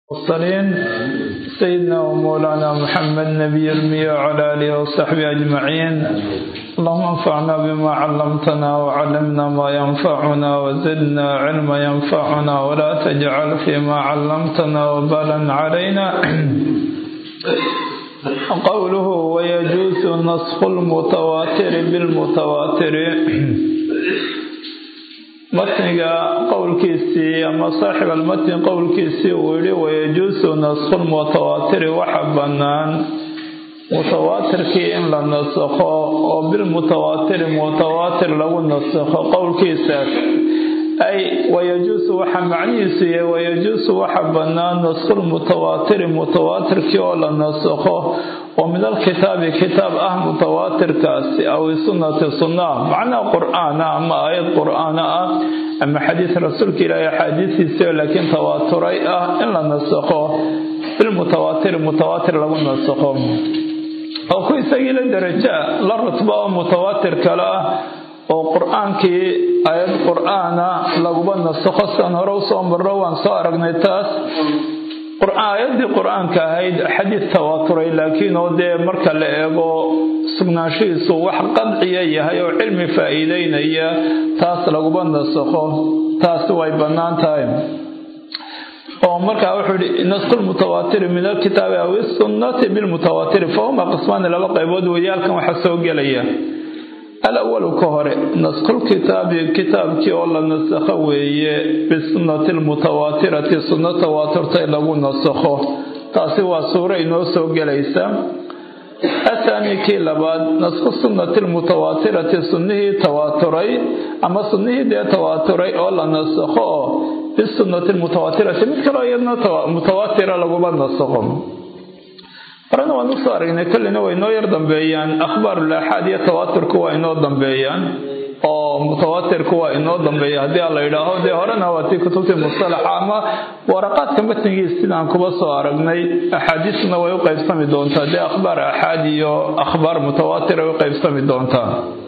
المرسلين سيدنا ومولانا محمد نبي المية وعلى آله وصحبه أجمعين اللهم انفعنا بما علمتنا وعلمنا ما ينفعنا وزدنا علما ينفعنا ولا تجعل فيما علمتنا وبالا علينا قوله ويجوز نسخ المتواتر بالمتواتر matniga qowlkiisii ama saaxib almatni qowlkiisii uu yihi wayajuusu nasku lmutawaatiri waxa bannaan mutawaatirkii in la nasakho oo bilmutawaatiri mutawaatir lagu nasakho qowlkiisaas ay wayajuusu waxa macnihiisu yahay wayajuusu waxa bannaan naskulmutawaatiri mutawaatirkii oo la nasakho oo min alkitaabi kitaab ah mutawaatirkaasi aw sunnati sunnah macnaha qur'aana ama aayad qur'aana ah ama xadiis rasuulka ilaahi axaadiisiisio laakiin tawaaturay ah in la nasakho bilmutawaatiri mutawaatir lagu nasakho oo ku isagii la daraja la rutba oo mutawaatir kale ah oo qur-aankii aayad qur'aana laguba nasakho sian hore usoo marro waan soo aragnay taas aayadii qur-aanka ahayd xadiis tawaaturay laakiin oo dee marka la eego sugnaanshihiisu wax qadciya yahay oo cilmi faa-iideynaya taas laguba nasakho taasi way bannaan tahay oo markaa wuxuu ihi nasku lmutawaatiri min alkitaabi aw isunnati bilmutawaatiri fahuma qismaani laba qaybood weyaalkan waxaa soo gelaya alawalu ka hore naskulkitaabi kitaabkii oo la nasakho weeye bisunnati lmutawaatirati sunno tawaaturtay lagu nasakho taasi waa suuro inoo soo gelaysa athaani kii labaad nasku sunnati lmutawaatirati sunnihii tawaaturay ama sunnihii dee tawaaturay oo la nasakho oo bisunnati lmutawaatirati mid kaloo iyadna mutawaatira laguma nasakho horena waan usoo aragnay kolleyna way inoo yar dambeeyaan akhbaarulaaxaad iyo tawaaturku waa inoo dambeeyaan oo mutawaatirku waa inoo dambeeya haddii aan la yidhaaho dee horena waa tii kutubtii mustalaxa ama waraqaadka matnigiis sidaan kuba soo aragnay axaadiisna way u qaybsami doontaa dee akhbaar aaxaad iyo akhbaar mutawaatir ay u qaybsami doontaa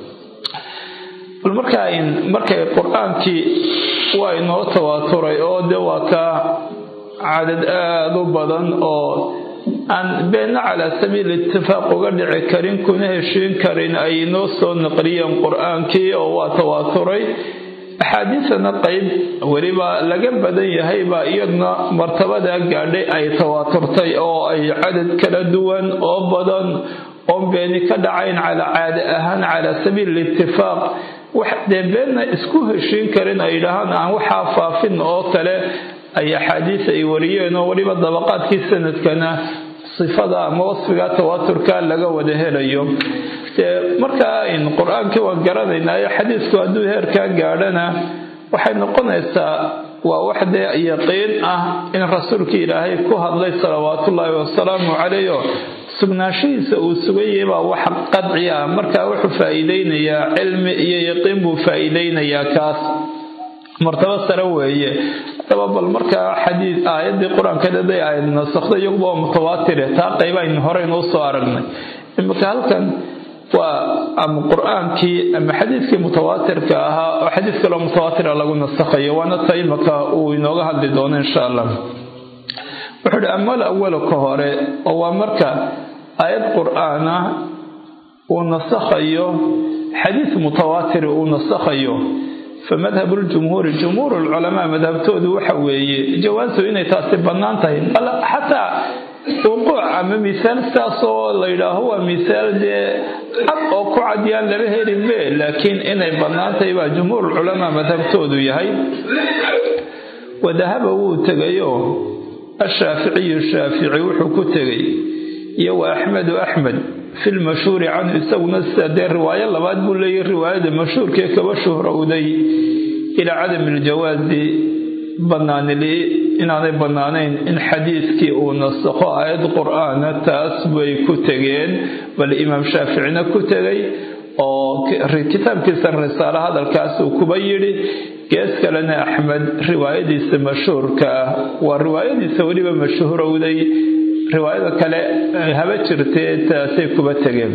bal markaa markay qur-aankii waa inoo tawaaturay oo dee waa ka cadad aada u badan oo aan beenna calaa sabiil itifaaq uga dhici karin kuna heshiin karin ay inoo soo naqliyeen qur-aankii oo waa tawaaturay axaadiisana qeyb weliba laga badan yahay baa iyadna martabadaa gaadhay ay tawaaturtay oo ay cadad kala duwan oo badan oon beeni ka dhacayn calaa caada ahaan calaa sabiil itifaaq wax dee beenna isku heshiin karin ay yidhaahaan aan waxaa faafin oo kale ay axaadiis ay wariyeen oo weliba dabaqaadkii sanadkana sifada ama wasfiga tawaaturka laga wada helayo dee markaa qur-aankii waan garanaynaayo xadiisku hadduu heerkaa gaadhana waxay noqonaysaa waa wax dee yaqiin ah in rasuulkii ilaahay ku hadlay salawaatullaahi wasalaamu caleyh sugnaanshihiisa uu suganyay baa wax qadci ah markaa wuxuu faa-iideynayaa cilmi iyo yaqiin buu faa-iideynayaa kaas martabo sare weeye hadaba bal markaa xadiid aayadii qur-aankadeeday aayad nasakda iyaguba waa mutawaatire taa qaybaaynu horeynuu soo aragnay imika halkan waa ama qur-aankii ama xadiidkii mutawaatirka ahaa oo xadiis kaloo mutawaatira lagu nasakhayo waana ta imika uu inooga hadli doono insha allah wuxuu uhi amal awalu ka hore oo waa marka aayad qur-aan ah uu nasakhayo xadiis mutawaatiri uu nasakhayo famadhab ljumhuuri jumhuur lculamaa madhabtoodu waxa weeye jawaasu inay taasi bannaan tahay bal xataa wuquuc ama misaal sidaasoo la yidhaaho waa misaal dee cad oo ku cadyaan lama helinbe laakiin inay bannaan tahay baa jumhuur lculamaa madhabtoodu yahay wadahaba wuu tegayo ashaaficiyu shaafici wuxuu ku tegay iyo wa axmedu axmed fi lmashhuuri canhu isaguna sida dee riwaayo labaad buu leeyahy riwaayada mashhuurkee kaba shuhrowday ilaa cadami iljawaasi banaanili inaanay bannaanayn in xadiiskii uu nasakho aayad qur-aana taas bay ku tegeen bal imaam shaaficina ku tegay oo kitaabkiisa risaalo hadalkaasuu kuba yidhi gees kalena axmed riwaayadiisa mashhuurka ah waa riwaayadiisa weliba mashhuurowday riwaayada kale haba jirtee taasay kuba tegeen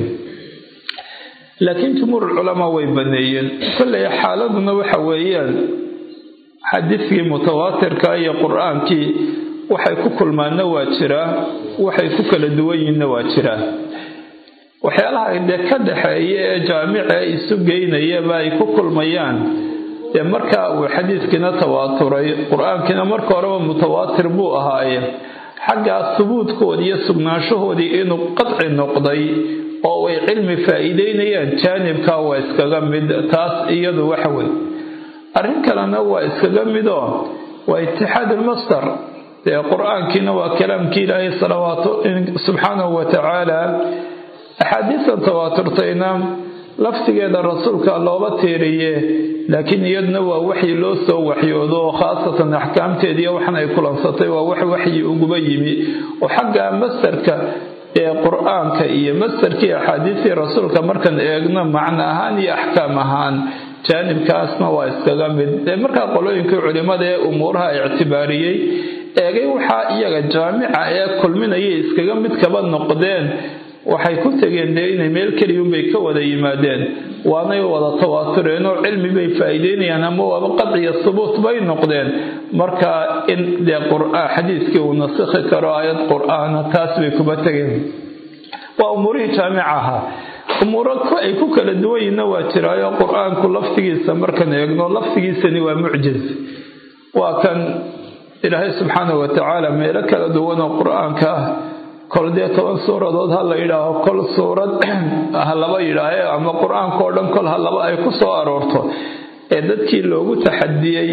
laakiin jumhuur culamaa way baneeyeen kolley xaaladuna waxa weeyaan xadiiskii mutawaatirka iyo qur-aankii waxay ku kulmaanna waa jiraa waxay ku kala duwan yihiinna waa jiraa waxyaalaha dee ka dhaxeeya ee jaamica isu geynayaba ay ku kulmayaan dee markaa uu xadiiskiina tawaaturay qur-aankiina marka horeba mutawaatir buu ahaaye xaggaa subuudkoodii iyo sugnaanshahoodii inuu qadci noqday oo ay cilmi faa'iideynayaan jaanibkaa waa iskaga mid taas iyadu waxa wey arrin kalena waa iskaga midoo waa itixaad almasdar dee qur-aankiina waa kalaamkii ilaahay salawaatu subxaanahu wa tacaala axaadiistan tawaaturtayna laftigeeda rasuulka looba tiiriye laakiin iyaduna waa waxyi loo soo waxyoodo oo khaasatan axkaamteediiyo waxan ay kulansatay waa wax waxyi uguba yimi oo xagga masdarka ee qur-aanka iyo masdarkii axaadiistii rasuulka markaan eegno macno ahaan iyo axkaam ahaan jaanibkaasna waa iskaga mid dee markaa qolooyinkii culimmada ee umuuraha ictibaariyey eegay waxaa iyaga jaamica ee kulminayay iskaga mid kaba noqdeen waxay ku tegeen dee inay meel keliyunbay ka wada yimaadeen waanay wada tawaatureen oo cilmi bay faa'iideynayaan ama waaba qadciya subuut bay noqdeen marka in dee qur'aan xadiiskii uu nasikhi karo aayad qur'aana taas bay kuba tegeen waa umuurihii jaamica ahaa umuuro ay ku kala duwan yihinna waa jiraayo qur-aanku laftigiisa markaan eegno laftigiisani waa mucjiz waa kan ilaahay subxaanahu wa tacaala meelo kala duwan oo qur-aanka ah kol dee toban suuradood ha la yidhaaho kol suurad ha laba yidhaahe ama qur-aanka oo dhan kol ha laba ay ku soo aroorto ee dadkii loogu taxadiyey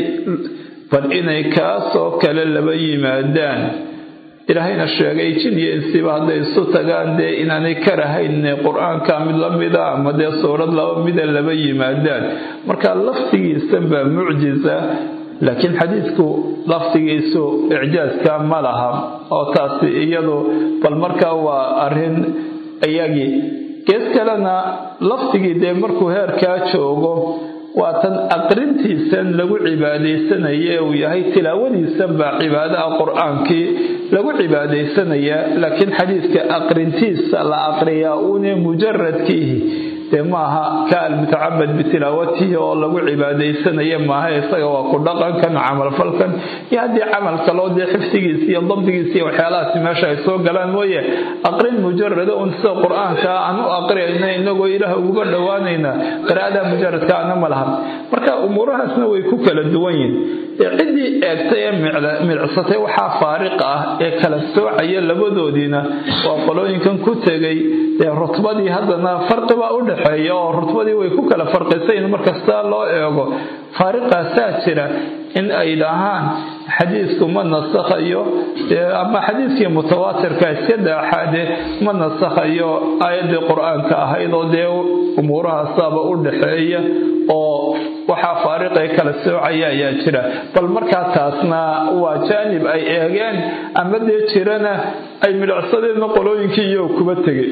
bal inay kaasoo kale laba yimaadaan ilaahayna sheegay jin iyo insiba hadday isu tagaan dee inaanay karahayn qur-aanka mid la mida ama dee suurad laba mida laba yimaadaan marka laftigiisan baa mucjiza laakiin xadiidku laftigiisu icjaaska ma laha oo taasi iyadu bal markaa waa arrin iyagii gees kalena laftigii dee markuu heerkaa joogo waa tan aqrintiisan lagu cibaadaysanaye uu yahay tilaawadiisan baa cibaadaha qur-aankii lagu cibaadaysanayaa laakiin xadiidka aqrintiisa la aqriyaa uune mujaradkiihi dee maaha ka almutacabad bitilaawatihi oo lagu cibaadaysanaya maaha isaga waa ku dhaqankan camalfalkan iyo haddii camal kaloo dee xifdigiisa iyo dabdigiisa iyo waxyaalahaasi meesha ay soo galaan mooye aqrin mujarada un sida qur-aanka aan u aqriyayna inagoo ilaah uguba dhowaanayna qiraa'ada mujaradka ana ma laha marka umuurahaasna way ku kala duwan yihin ciddii eegtay ee milicsatay waxaa faariq ah ee kala soocaya labadoodiina waa qolooyinkan ku tegay dee rutbadii haddana farqibaa u dhexeeya oo rutbadii way ku kala farqisayn markasta loo eego faariqaasaa jira in ay dhahaan xadiisku ma nasakhayo ama xadiiskii mutawaatirka iska daaxaade ma nasakhayo aayaddii qur-aanka ahayd oo dee umuurahaasaaba u dhexeeya oo waxaa faariqay kala soocaya ayaa jira bal markaa taasna waa jaanib ay eegeen ama dee jirana ay midhacsadeenna qolooyinkii iyo kuba tegay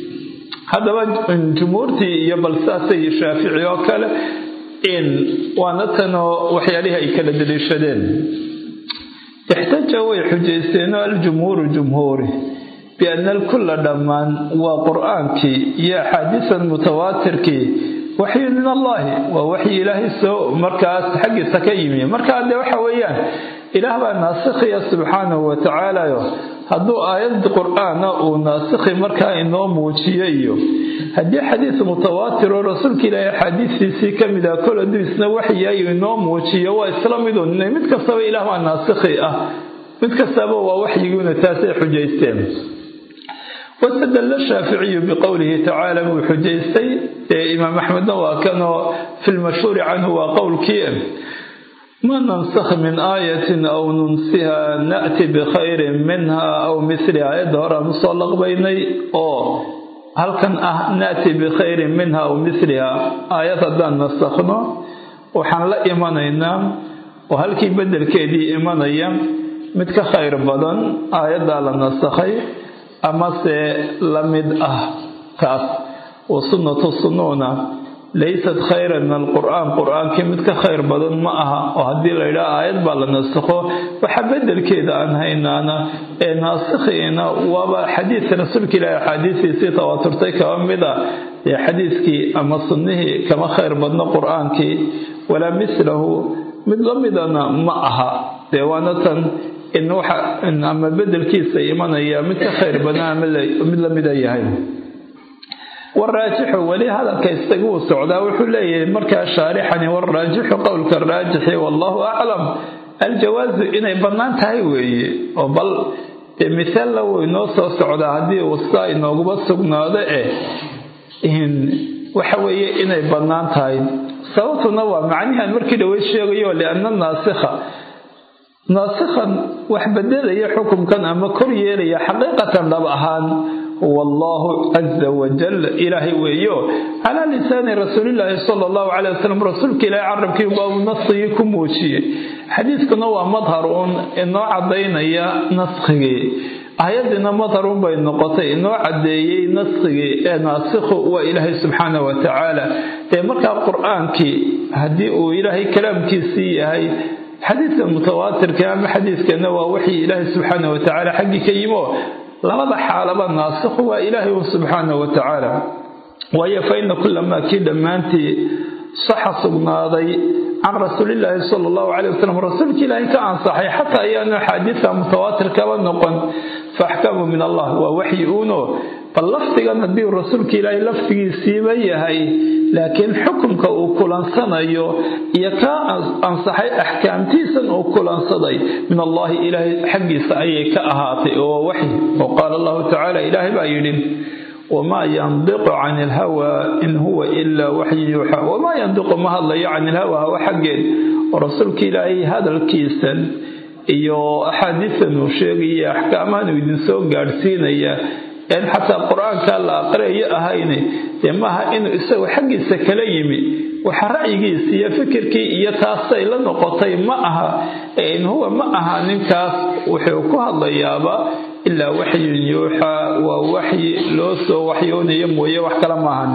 haddaba jumhuurtii iyo bal saasay shaafici oo kale in waana tanoo waxyaalihii ay kala daliishadeen ixtaja way xujaysteen aljumhuuru jumhuuri biana alkulla dhammaan waa qur-aankii iyo axaadiisan mutawaatirkii waxyi min allahi waa waxyi ilaahay soo markaas xaggiisa ka yimi markaa dee waxa weeyaan ilaah baa naasikhiya subxaanahu wa tacaalayo hadduu aayad qur-aana uu naasikhi markaa inoo muujiyo iyo haddii xadiis mutawaatir oo rasuulka ilaahay axaadiistiisii ka mid ah kol hadduu isna waxyayu inoo muujiyo waa isla midun mid kastaba ilaah baa naasikhi ah mid kastaba waa waxyiguuna taasay xujaysteen wastadalla shaaficiyu biqowlihi tacaala buu xujaystay ee imaam axmedna waa kanoo fi lmashhuuri canhu waa qowlkii ma nansakh min aayatin aw nunsiha na'ti bikhayrin minha aw misli aayadda hore aan usoo laqbaynay oo halkan ah na'ti bikhayrin minha aw misliha aayad haddaan nasakhno waxaan la imanaynaa oo halkii beddelkeedii imanaya mid ka khayr badan aayaddaa la nasakhay amase la mid ah taas wa sunnatu sunnuuna laysat khayran min alqur'aan qur-aankii mid ka khayr badan ma aha oo haddii la yidhaha aayad baa la nasakho waxa beddelkeeda aan haynaana ee naasikhiina waaba xadiidka rasuulka ilaahi axaadiistiisii tawaaturtay kaba mid a ee xadiiskii ama sunnihii kama khayr badno qur-aankii walaa mislahu mid la midana ma aha dee waana tan in waxa ama bedelkiisa imanaya mid ka khayr badan ama mid lamida yahay waraajixu weli hadalka isaguu socdaa wuxuu leeyahay markaa shaarixani waraajixu qowlka raajixi wallahu aclam aljawaazu inay bannaan tahay weeye oo bal misaalla wuu inoo soo socdaa haddii uu sidaa inooguba sugnaado eh waxa weeye inay bannaan tahay sababtuna waa macnihan markii dhaweyd sheegayo lianna naasikha naasikhan wax bedelaya xukumkan ama kor yeelaya xaqiiqatan dhab ahaan wallahu caza wajal ilaahay weeyo calaa lisaani rasuulillaahi sala allahu calay wasalam rasuulka ilaahay carabkii baa uu naskigii ku muujiyey xadiiskuna waa madhar uun inoo cadaynaya naskigii ayadiina madharun bay noqotay inoo cadeeyey naskigii ee naasikhu waa ilaahay subxaana wa tacaala ee markaa qur-aankii haddii uu ilaahay kalaamkiisii yahay xadiidka mutawaatirka ama xadiiskana waa wixii ilaahay subxaana wa tacaala xaggii ka yimo labada xaalaba naasikhu waa ilaahay un subxaana wa tacaala waayo fa ina kulamaa kii dhammaantii saxa sugnaaday can rasuulillaahi sala allahu calay wasalam rasuulka ilaahay ka ansaxay xataa ayaanu axaadiidka mutawaatirkaba noqon fa axkamu min allah waa waxyi uuno bal lafdigan haddii rasuulka ilaahay lafdigiisiiba yahay laakiin xukumka uu kulansanayo iyo kaa ansaxay axkaamtiisan uu kulansaday min allahi ilaahay xaggiisa ayay ka ahaatay oo waxyi oo qaala allahu tacaala ilaahay baa yidhi wamaa yandiqu can ilhawa in huwa ilaa waxyi yuuxa wamaa yandiqu ma hadlayo can ilhawa hawa xaggeed oo rasuulka ilaahay hadalkiisan iyo axaadiistan uu sheegaya axkaamahan uu idinsoo gaadhsiinaya een xataa qur-aanka la aqriyayo ahayne dee maaha inuu isagu xaggiisa kala yimi waxa ra'yigiisa iyo fikirkii iyo taasay la noqotay ma aha in huwa ma aha ninkaas wuxuu ku hadlayaaba ilaa waxyun yuuxaa waa waxyi loo soo waxyoonayo mooye wax kale maahan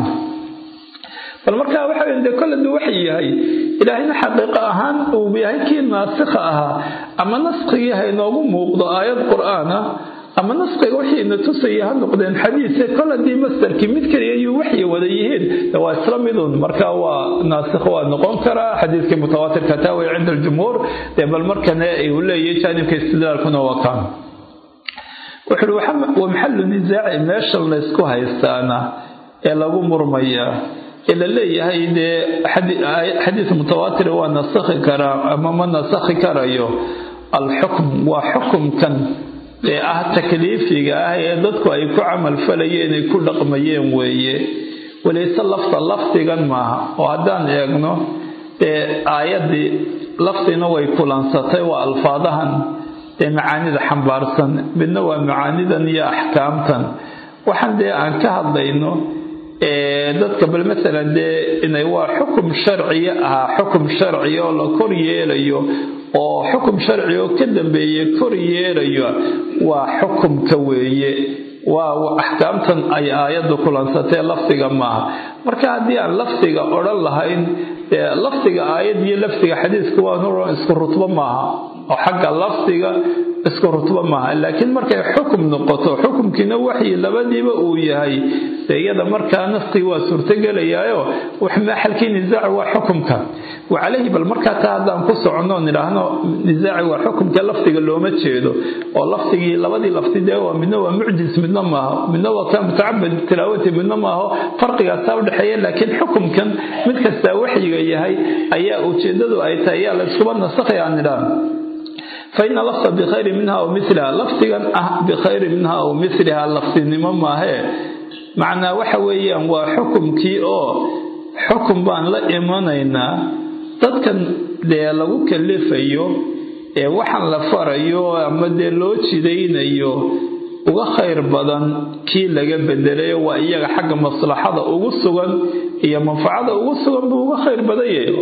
bal markaa waxa de kolladu waxay yahay ilaahayna xaqiiqo ahaan uu yahay kii naasikha ahaa ama naskigii ha inoogu muuqdo aayad qur-aan ah ama naskiga waxayna tusaya ha noqdeen xadiise kol haddii mastarkii mid kaliya yuu waxay wada yihiin waa isla midun marka waa naasikh waa noqon karaa xadiiskii mutawaatirka taa way cinda aljumhuur dee bal markana uu leeyahay jaanibka istidlaalkuna waa kaan wuxuu uhi wa maxalu nisaaci meeshan laysku haystaana ee lagu murmayaa ee la leeyahay dee xadiis mutawaatir waa nasakhi karaa ama ma nasakhi karayo alxukm waa xukumkan ee ah takliifiga ah ee dadku ay ku camal falayeen ay ku dhaqmayeen weeye walayse lafta lafdigan maaha oo haddaan eegno dee aayaddii lafdina way kulansatay waa alfaadahan dee macaanida xambaarsan midna waa macaanidan iyo axkaamtan waxaan dee aan ka hadlayno dadka bal masalan dee inay waa xukum sharciya ahaa xukum sharciya oo la kor yeelayo oo xukum sharci oo ka dambeeye kor yeelayo waa xukumka weeye waa axkaamtan ay aayadda kulansatee lafdiga maaha marka haddii aan lafdiga odhan lahayn lafdiga aayad iyo lafdiga xadiiska waa isku rutbo maaha oo xagga lafdiga isku rutbo maaha laakiin markay xukum noqoto xukumkiina waxyi labadiiba uu yahay dee iyada markaa naskigi waa suurtogelayaayo maxalkii nisaaci waa xukumka wacalayhi bal markaa taa haddaan ku soconno nidhaahno nisaaci waa xukumka lafdiga looma jeedo oo lafdigii labadii lafdi dee waa midna waa mucjis midna maaha midna waa ka mutacabad tilaawati midna maaho farqigaasaa udhexeeya laakiin xukumkan mid kastaa waxyiga yahay ayaa ujeedadu ay tahay ayaa la iskuba nasakhay aan nidhaahno faina lafta bikhayri minha aw miliha lafdigan ah bikhayri minha aw miliha lafdinimo maahee macnaa waxa weeyaan waa xukumkii oo xukum baan la imanaynaa dadkan dee lagu kalifayo ee waxaan la farayo ama dee loo jidaynayo uga khayr badan kii laga bedelayo waa iyaga xagga maslaxada ugu sugan iyo manfacada ugu sugan buu uga khayr badan yahay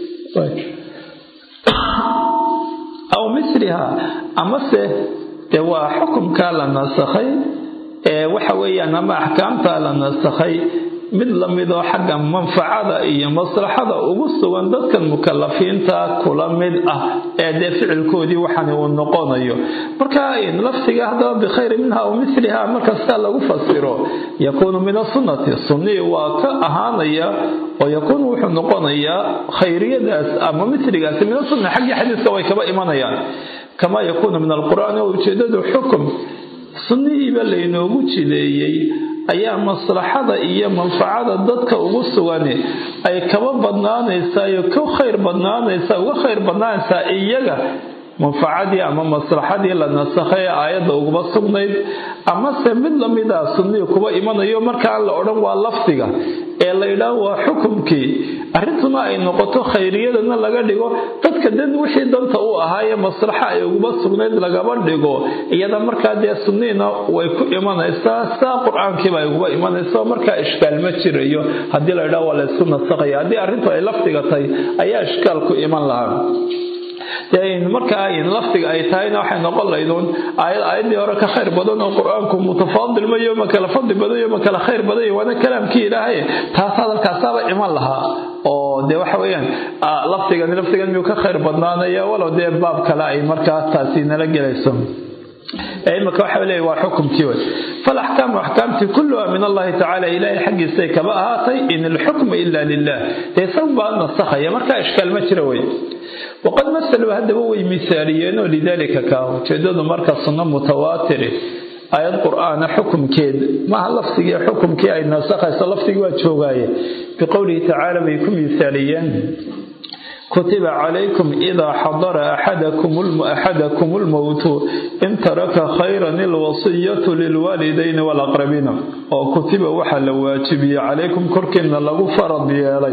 aw misliha amase dee waa xukumkaa la nasakhay ee waxa weeyaan ama axkaamtaa la nasakhay mid lamidoo xagga manfacada iyo maslaxada ugu sugan dadkan mukalafiinta kula mid ah ee dee ficilkoodii waxani uu noqonayo marka lafdiga haddaba bikhayri minha aw miliha markastaa lagu fasiro yakuunu min asunnati sunnii waa ka ahaanaya oo yakuunu wuxuu noqonayaa khayriyadaas ama miligaasi min asunna xaggii xadiiska way kaba imanayaan kamaa yakuunu min alqur'aani oo ujeedadu xukum sunnihiiba laynoogu jideeyey ayaa maslaxada iyo manfacada dadka ugu sugani ay kaba badnaanaysaa iyo ka khayr badnaanaysaa uga khayr badnaanaysaa iyaga manfacadii ama maslaxadii la nasakhay ee aayadda uguba sugnayd amase mid lamida sunnihii kuba imanayo markaan la odhan waa lafdiga ee la yidhaah waa xukumkii arrintuna ay noqoto khayriyadana laga dhigo dadka dan wixii danta u ahaayee maslaxa ay uguba sugnayd lagaba dhigo iyada markaa dee sunnihiina way ku imanaysaa saa qur-aankiiba ay uguba imanaysa markaa ishkaal ma jirayo haddii la yidhaah waa laysku nasakhaya haddii arrintu ay lafdiga tahay ayaa ishkaal ku iman lahaa markaa lafdiga ay tahayna waxay noqon laydun aayad aayaddii hore ka khayr badan oo qur-aanku mutafaadil mayo ma kala fadli badayo ma kala khayr badayo waana kalaamkii ilaahay taas hadalkaasaaba iman lahaa oo dee waxa weeyaan lafdigani lafdigan miyuu ka khayr badnaanaya walow dee baab kale ay markaa taasi nala gelayso imika waxa leeya waa xukumkii wey falaxkaamu axkaamtii kulluha min allahi tacala ilaahay xaggiisay kaba ahaatay in alxukmu ila lilah dee isagu baa nasakhaya markaa ishkaal ma jira wey waqad masaluu haddaba way misaaliyeenoo lidaalika kaa ujeedadu marka sunno mutawaatiri aayad qur-aana xukumkeed maaha lafdigii xukumkii ay nasakhayso lafdigii waa joogaaye biqowlihi tacaala bay ku misaaliyeen kutiba calaykum idaa xadara axadakum lmowtu in taraka khayran ilwasiyatu lilwaalidayni walaqrabiina oo kutiba waxaa la waajibiyey calaykum korkiina lagu farad yeelay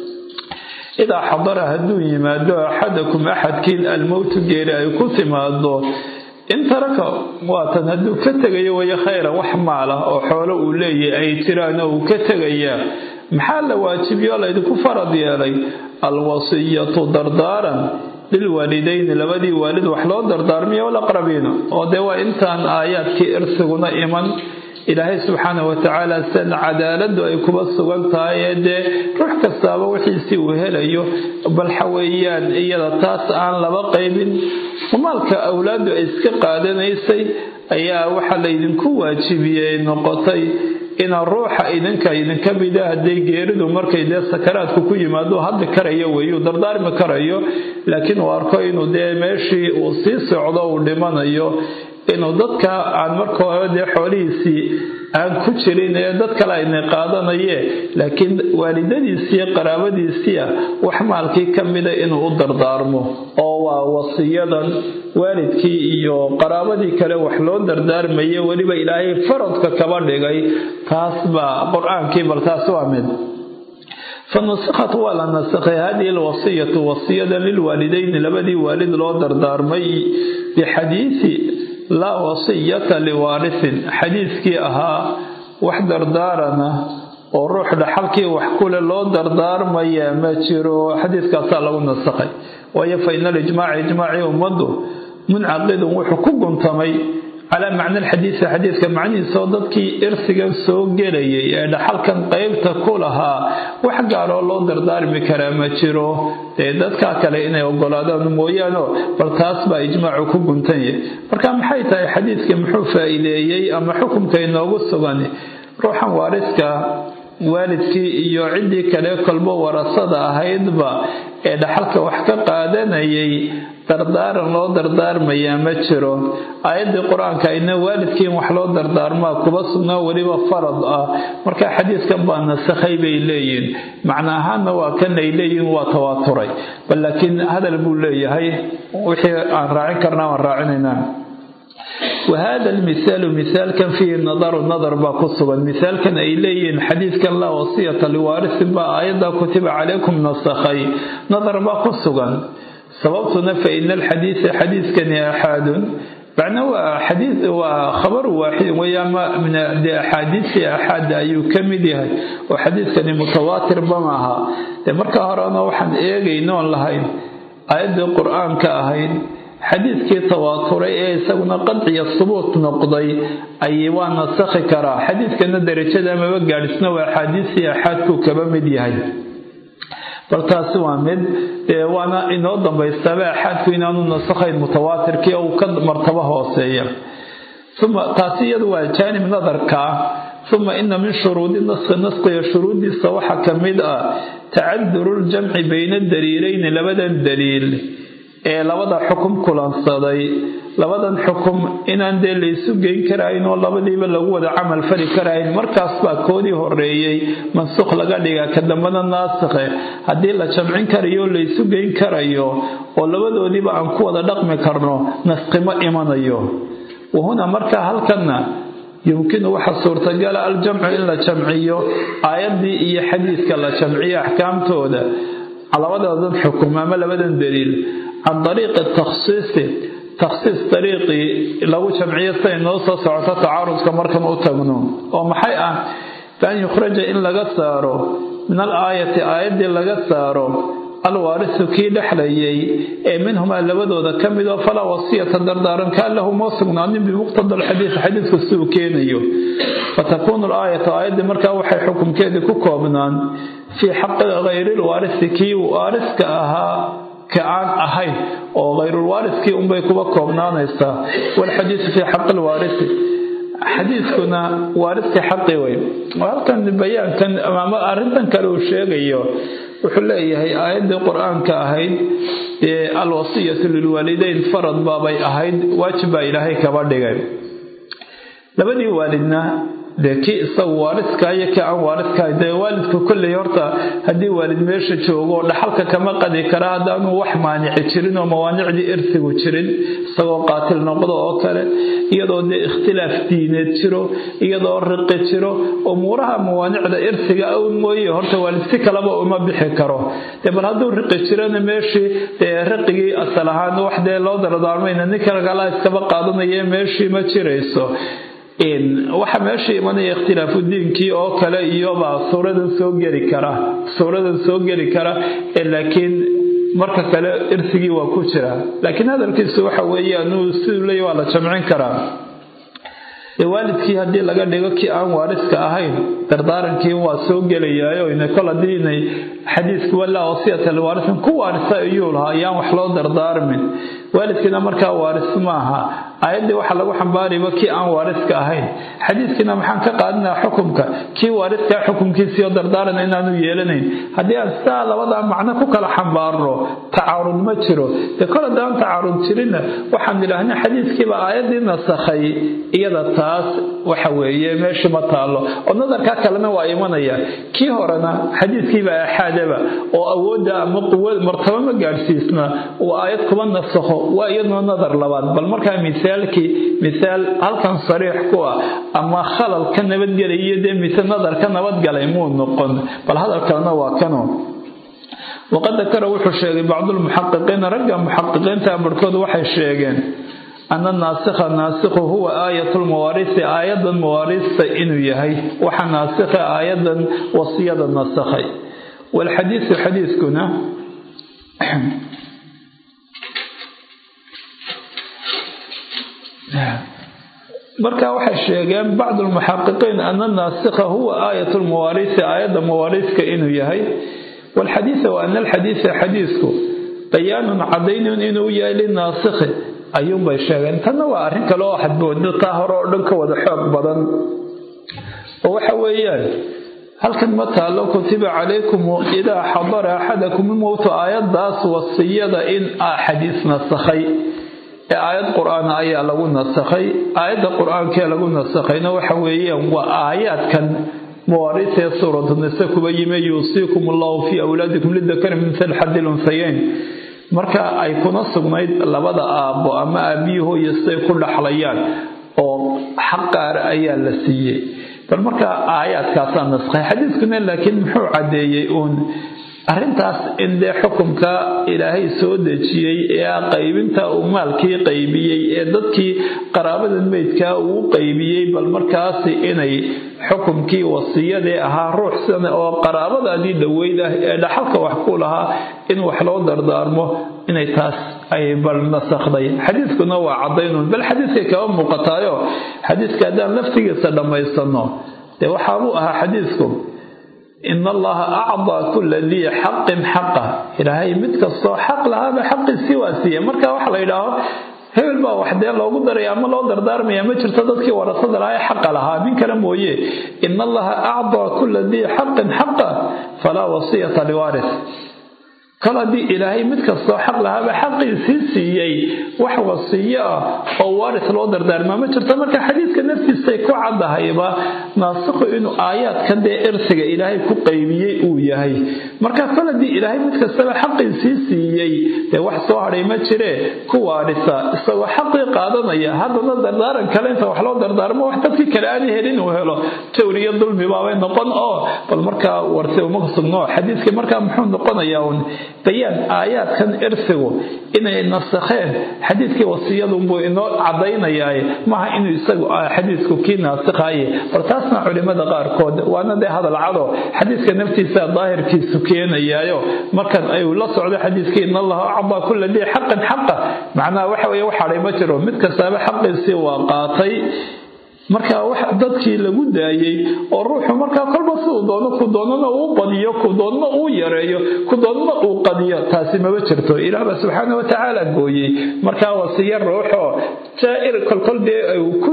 idaa xadara hadduu yimaado axadakum axadkiin almowtu geeri ay ku timaado in taraka waatan hadduu ka tegayo wayo khayran wax maala oo xoolo uu leeyahay ay jiraan oo uu ka tegayaa maxaa la waajibiyo laydinku farad yeelay alwasiyatu dardaaran lilwaalidayni labadii waalid wax loo dardaarmiyo walaqrabiina oo dee waa intaan aayaadkii irsiguna iman ilaahay subxaana watacaala sidan cadaaladu ay kuba sugan tahay ee dee ruux kastaaba wixiisii uu helayo balxa weeyaan iyada taas aan laba qaybin maalka awlaadu ay iska qaadanaysay ayaa waxaa laydinku waajibiyey noqotay inaa ruuxa idinka idinka mida hadday geeridu markay dee sakaraadku ku yimaado hadli karayo weeyuu dardaarmi karayo laakiin uu arko inuu dee meeshii uu sii socdo uu dhimanayo inuu dadka aan marka hore dee xoolihiisii aan ku jirin ee dad kale ayna qaadanaye laakiin waalidadiisiiyo qaraabadiisiia wax maalkii ka mida inuu u dardaarmo oo waa wasiyadan waalidkii iyo qaraabadii kale wax loo dardaarmaye weliba ilaahay faradka kaba dhigay taas baa qur-aankii bal taas waa mid fanusakhat waa la nasakhay hadihi alwasiyatu wasiyada lilwaalidayni labadii waalid loo dardaarmay bixadiisi laa wasiyata liwaarisin xadiiskii ahaa wax dardaarana oo ruux dhaxalkii wax kule loo dardaarmaya ma jiro xadiiskaasaa lagu nasakhay waayo fa ina alijmaaca ijmaacii ummaddu muncaqidun wuxuu ku guntamay calaa macna alxadiisi xadiiska macnihiisaoo dadkii irsigan soo gelayay ee dhaxalkan qeybta ku lahaa wax gaaroo loo dardaarmi karaa ma jiro dee dadkaa kale inay ogolaadaan mooyaano bal taas baa ijmaacu ku guntanyah marka maxay tahay xadiiskii muxuu faa-iideeyey ama xukumka inoogu sugan ruuxan waariska waalidkii iyo ciddii kale kolbo warasada ahaydba ee dhaxalka wax ka qaadanayay dardaaran loo dardaarmayaa ma jiro aayaddii qur-aanka ayna waalidkiin wax loo dardaarmaa kuba sugnaa weliba farad ah marka xadiiskan baa nasakhay bay leeyihin macna ahaanna waa kan ay leeyihin waa tawaaturay bal laakiin hadal buu leeyahay wixii aan raacin karnaa waan raacinaynaa wahada almisaalu misaalkan fiihi nadaru nadar baa ku sugan misaalkan ay leeyihiin xadiidkan laa wasiyata liwaarisin baa aayaddaa kutiba calaykum nasakhay nadar baa ku sugan sababtuna fa ina alxadiisa xadiiskani axaadun macna waa xadiid waa khabar waaxid weeye ama min dee axaadiisii axaada ayuu ka mid yahay oo xadiidkani mutawaatirba maaha dee marka horena waxaan eegaynoon lahayn aayaddii qur-aanka ahayd xadiidkii tawaaturay ee isaguna qadciya subuut noqday ay waa nasakhi karaa xadiidkana darajada amaba gaadhisna waa axaadiisii axaadkuu kaba mid yahay bal taasi waa mid dee waana inoo dambaystaaba axaadku inaanu nasakhayn mutawaatirkii uu ka martabo hooseeya uma taasi iyadu waa jaanib nadarka ah uma ina min shuruudi naskhi naskiga shuruuddiisa waxaa ka mid ah tacaduru ljamci bayna daliilayni labadan daliil ee labada xukum kulansaday labadan xukum inaan dee laysu geyn karayn oo labadiiba lagu wada camal fali karayn markaas baa koodii horeeyey mansukh laga dhiga ka dambana naasikhe haddii la jamcin karayo laysu geyn karayo oo labadoodiiba aan ku wada dhaqmi karno nasqimo imanayo wahuna markaa halkanna yumkinu waxa suurtagala aljamcu in la jamciyo aayaddii iyo xadiidka la jamciyo axkaamtooda labadoodan xukum ama labadan daliil can dariiqi takhsiisi takhsiis dariiqii lagu jamciyo siday noo soo socoto tacaarudka markan u tagno oo maxay ah bian yukhraja in laga saaro min al aayati aayaddii laga saaro alwaarisu kii dhexlayay ee minhumaa labadooda ka mid oo falaa wasiyata dardaaran kaan lahu moo sugnaanin bimuqtada alxadiid xadiidku siduu keenayo fatakuunu alaayatu aayaddii markaa waxay xukumkeedii ku koobnaan fii xaqi hayrilwaarisi kii waariska ahaa ka aan ahayn oo hayrulwaariskii unbay kuba koobnaanaysaa walxadiidu fii xaqi alwaarisi xadiidkuna waariska xaqi wey halkan bayaankan ama arrintan kale uu sheegayo wuxuu leeyahay aayaddii qur-aanka ahayd ee alwasiyatu lilwaalideyn farad baabay ahayd waajib baa ilaahay kaba dhigay labadii waalidna dee kii isagu waaliska iyo kii aan waaliskahay dee waalidku kolley horta haddii waalid meesha joogo dhaxalka kama qadi kara haddaanu wax maanici jirin oo mawaanicdii irsigu jirin isagoo qaatil noqdo oo kale iyadoo dee ikhtilaaf diineed jiro iyadoo riqi jiro umuuraha mawaanicda irsiga awn mooye horta waalid si kaleba uma bixi karo dee bal hadduu riqi jirana meeshii dee riqigii asal ahaan wax dee loo dardaarmayna ninka kala iskaba qaadanaya meeshii ma jirayso waxa meesha imanaya ikhtilaafu diinkii oo kale iyobaa suuradan soo geli kara suuradan soo geli kara laakiin marka kale irsigii waa ku jira laakiin hadalkiisu waxa weeye anuu siduu leeya waa la jamcin karaa dee waalidkii haddii laga dhigo kii aan waariska ahayn dardaarankii waa soo gelayaayo kol haddii inay xadiisku walaa wasiyata liwaarisin ku waarisa ayuu lahaa ayaan wax loo dardaarmin waalidkiina markaa waaris maaha aayaddii waxaa lagu xambaarayba kii aan waariska ahayn xadiiskiina maxaan ka qaadinaa xukumka kii waariska xukumkiisiioo dardaaran inaanu yeelanayn haddii aan sidaa labadaa macno ku kala xambaarno tacaarud ma jiro dee kol haddaan tacaarud jirinna waxaan idhaahna xadiiskiiba aayaddii nasakhay iyada taas waxa weeye meeshii ma taallo oo nadarkaa kalena waa imanaya kii horena xadiiskiiba axaadaba oo awoodda ama quwa martaba ma gaadhsiisna uu aayad kuba nasakho waa iyaduna nadar labaad bal markaa misaalkii misaal halkan sariix ku ah ama khalal ka nabadgelaya dee mise nadar ka nabadgalay muu noqon bal hadalkalena waa kano waqad dakara wuxuu sheegay bacdulmuxaqiqiina ragga muxaqiqiinta barhkood waxay sheegeen ana naasikha naasikhu huwa aayat lmawaarisi aayadan mawaarista inuu yahay waxa naasikha aayadan wasiyada nasakhay walxadiisu xadiiskuna marka waxay sheegeen bacdu lmuxaqiqiin ana naasikha huwa aayat lmawaarisi aayadda mawaariska inuu yahay walxadiisa wa ana alxadiisa xadiisku bayaanun cadaynun inuu yahay linaasikhi ayuunbay sheegeen tanna waa arrin kale oo xadboodo taa hore oo dhan ka wada xoog badan oo waxa weeyaan halkan ma taallo kutiba calaykum idaa xadara axadakum ilmowtu aayaddaas wasiyada in xadiis nasakhay ee aayad qur-aan ayaa lagu nasakhay aayadda qur-aankee lagu nasakhayna waxa weeyaan waa aayaadkan mawaariisee suuratu nise kuba yime yuusiikum allahu fii awlaadikum lidakari mithal xadi lunhayeyn marka ay kuna sugnayd labada aabbo ama aabbiyi hooyo siday ku dhaxlayaan oo xaq qaar ayaa la siiyey bal marka aayaadkaasaa naskhay xadiiskuna laakiin muxuu caddeeyey uun arrintaas in dee xukumka ilaahay soo dejiyey ee qaybinta uu maalkii qaybiyey ee dadkii qaraabada meydkaa uu qaybiyey bal markaasi inay xukumkii wasiyadee ahaa ruux sana oo qaraabadaadii dhaweyd ah ee dhaxalka wax ku lahaa in wax loo dardaarmo inay taas ay bal nasakhday xadiiskuna waa cadaynun bal xadiiskay kaba muuqataayo xadiiska haddaan laftigiisa dhammaysano dee waxaabuu ahaa xadiisku in allaha acdaa kula dii xaqin xaqa ilaahay mid kastoo xaq lahaaba xaqiisii waa siiya marka waxa la yidhaaho hebel baa wax dee loogu daraya ama loo dardaarmaya ma jirto dadkii warasada lahaa ee xaqa lahaa nin kale mooye in allaha acdaa kula dii xaqin xaqa falaa wasiyata liwaaris kol haddii ilaahay mid kastoo xaq lahaaba xaqiisii siiyey wax wasiyo ah oo waaris loo dardaarmaa ma jirto marka xadiidka naftiisay ku caddahayba naasikhu inuu aayaadkan dee irsiga ilaahay ku qaybiyey uu yahay marka kol haddii ilaahay mid kastaba xaqiisii siiyey dee wax soo hadhay ma jiree ku waarisa isagoo xaqii qaadanaya haddana dardaaran kale inta wax loo dardaarmo wax dadkii kale aan helin uu helo jawr iyo dulmi baabay noqon oo bal markaa warse uma sugno xadiiskii markaa muxuu noqonayaa un bayaan aayaadkan irsigu inay nasakheen xadiidkii wasiyadunbuu inoo caddaynayaaye maaha inuu isagu xadiisku kii naasikhaye bal taasna culimada qaarkood waana dee hadal cado xadiiska naftiisa daahirkiisu keenayaayo markan ay la socdo xadiiskii in allaha acdaa kula dii xaqan xaqa macnaha waxa weye wax hadhay ma jiro mid kastaaba xaqiisii waa qaatay marka wax dadkii lagu daayey oo ruuxu markaa kolba siduu doono ku doonana uu badiyo ku doonana uu yareeyo ku doonana uu qadiyo taasi maba jirto ilaah baa subxaana watacaala gooyey markaa wasiyo ruuxoo jaa-ir kolkol dee ku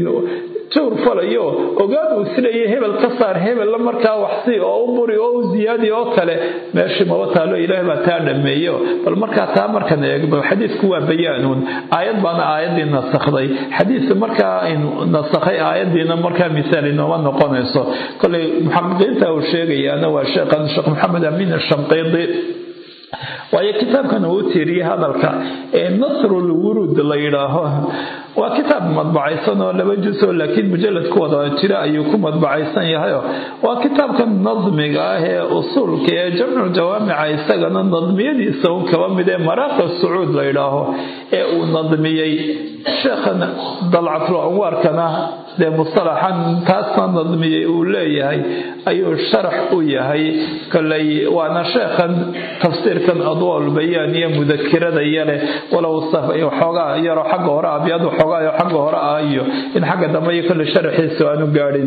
jawr falayo ogaan uu silayay hebel ka saar hebella markaa waxsi oo u buri oo u ziyaadi oo kale meeshii maba taalo ilaahay baa taa dhameeyo bal markaa taa markan eegno xadiisku waa bayaanuun aayad baana aayaddii nasakhday xadiiska markaa aynu nasakhay aayaddiina markaa misaal inooma noqonayso kolay muxaqiqiinta uu sheegayaana waa sheekhan sheekh maxamed amiin ashamqiidi waayo kitaabkan uu tiiriyey hadalka ee nasrul wuruud la yidhaaho waa kitaab madbacaysan oo laba jusoo laakiin mujalad ku wada jira ayuu ku madbacaysan yahayo waa kitaabkan nadmiga ah ee usuulka ee jamcu jawaamica isagana nadmiyadiisa un kaba mid ee maraaqa sacuud la yidhaaho ee uu nadmiyey sheekhan dalcatul anwaarkana dee mustalaxan taasna nadmiyey uu leeyahay ayuu sharax u yahay koley waana sheekhan tafsiirkan adwaal bayaan iyo mudakirada yale walow xoogaa yaroo xagga hore abyad xoogaa xagga hore ah iyo in xagga dambe iyo kolle sharaxiisu aanu gaadhin